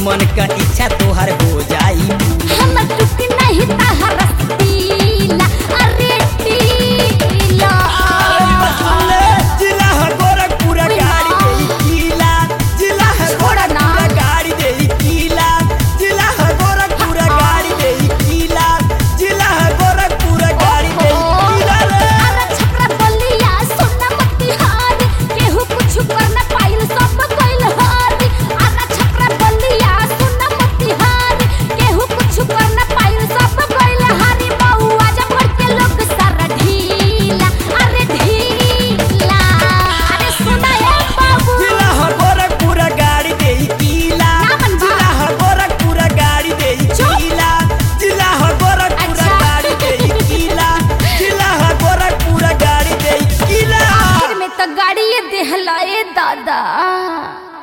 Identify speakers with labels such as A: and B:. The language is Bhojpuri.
A: मन का इच्छा तोहर हो जाई
B: हम टुक नहीं तहर पीला अरे पीला
A: जिला है गोरखपुर गाड़ी देई किला जिला है गोरखपुर गाड़ी देई किला जिला है गोरखपुर गाड़ी देई किला जिला है गोरखपुर गाड़ी देई किला रे
B: अरे छपरा बलिया सुनना मत हार केहू कुछ कर न पाइल सब कइल हार अरे छपरा बलिया सुनना मत हार केहू कुछ कर न पाइल सब कइल हारी बउआ जब भर के लोग सारा ढीला अरे ढीला अरे सुना ए बाबू
A: जिला है गोरखपुर गाड़ी देई किला
B: नामन बा।
A: जिला है गोरखपुर गाड़ी देई किला जिला है गोरखपुर
B: अच्छा।
A: गाड़ी देई किला जिला है गोरखपुर गाड़ी देई किला
B: आखिर में तो गाड़ी ये देहला ए दादा